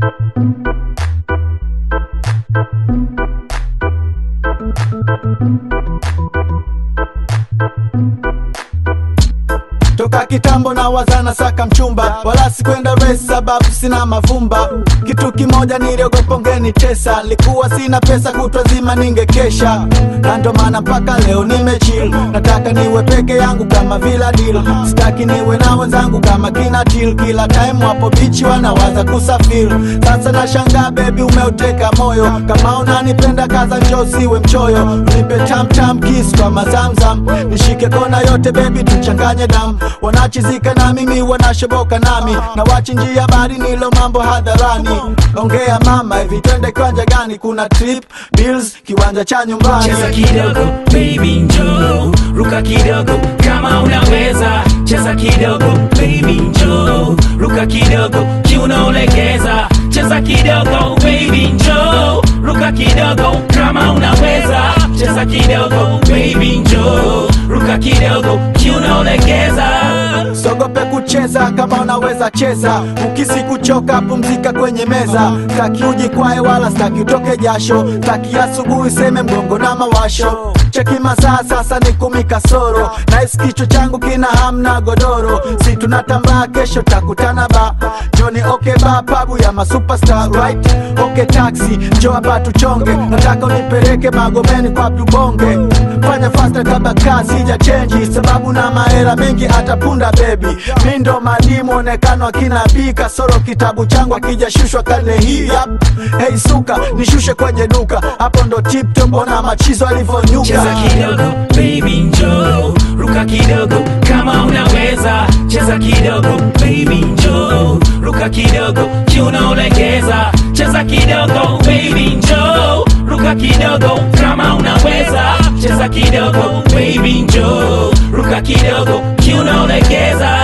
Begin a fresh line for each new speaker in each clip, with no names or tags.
toka kitambo na wazana saka mchumba wala sikwenda race sababu sina mavumba kitu kimoja niliogopa ungenitesa likuwa sina pesa kutwa zima ningekesha na ndo maana mpaka leo nimechill nataka niwe peke yangu kama vila deal sitaki niwe na wenzangu kama kina til kila time wapo bichi wanawaza kusafiri sasa nashangaa bebi umeuteka moyo kama unanipenda kaza njoo siwe mchoyo nipe tamtam kiss kwa mazamzam nishike kona yote bebi tuchanganye damu wanachizika na mimi wanashoboka nami na wachinjia bari nilo mambo hadharani ongea mama hivi twende kiwanja gani kuna trip bills kiwanja cha nyumbani
cheza kidogo baby njoo ruka kidogo kama unaweza cheza kidogo baby njoo ruka kidogo kiunaolegeza cheza kidogo baby njoo ruka kidogo kama unaweza cheza kidogo baby njoo ruka kidogo kiunaolegeza
sogope kucheza kama unaweza cheza ukisi kuchoka pumzika kwenye meza staki ujikwae wala staki utoke jasho staki asubuhi seme mgongo na mawasho cheki masaa sasa ni kumi kasoro nahisi kichwa changu kina hamna godoro si tunatambaa kesho takutana ba joni oke ba pabu ya masuperstar right oke taxi njo hapa tuchonge nataka unipeleke magomeni kwa tubonge fanya fasta kabla kazi ja chenji sababu na mahela mengi atapunda bebi mindo madimu onekano akina bii kasoro kitabu changu akijashushwa karne hii yap. hey suka nishushe kwenye duka hapo ndo tiptop ona machizo alivyonyuka
cheza kidogo baby njoo ruka kidogo kama unaweza cheza kidogo baby njoo ruka kidogo kiunaolegeza cheza kidogo baby njoo ruka kidogo kama unaweza cheza kidogo baby njoo ruka kidogo kiunaolegeza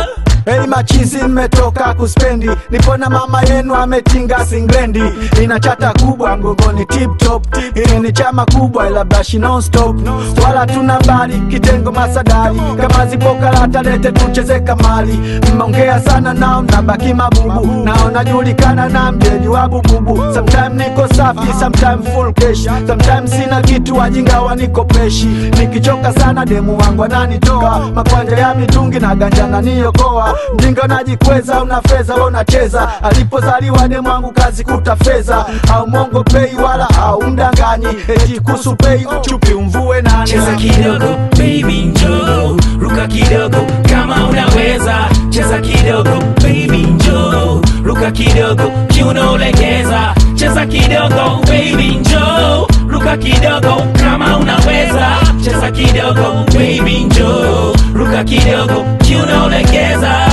Hey machizi mmetoka kuspendi nipo na mama yenu ametinga singlendi ina chata kubwa mgongoni tip top ili ni chama kubwa ila bashi non stop wala tuna bali kitengo masadari kama zipo karata lete tucheze kamali mmeongea sana nao nabaki mabubu nao najulikana na mjeji wa bububu sometime niko safi sometime full cash sometime sina kitu wajinga wanikopeshi nikichoka sana demu wangu ananitoa makwanja ya mitungi na ganja naniokoa mjinga unajikweza una fedha we unacheza alipozaliwa demu wangu kazi kuta fedha au mongo pei wala au mdanganyi eti kusu pei chupi umvue nani
cheza kidogo baby njoo ruka kidogo kama unaweza cheza kidogo baby njoo ruka kidogo kiunaolegeza cheza kidogo baby njoo ruka kidogo kama unaweza cheza kidogo baby njoo ruka kidogo kiunaolegeza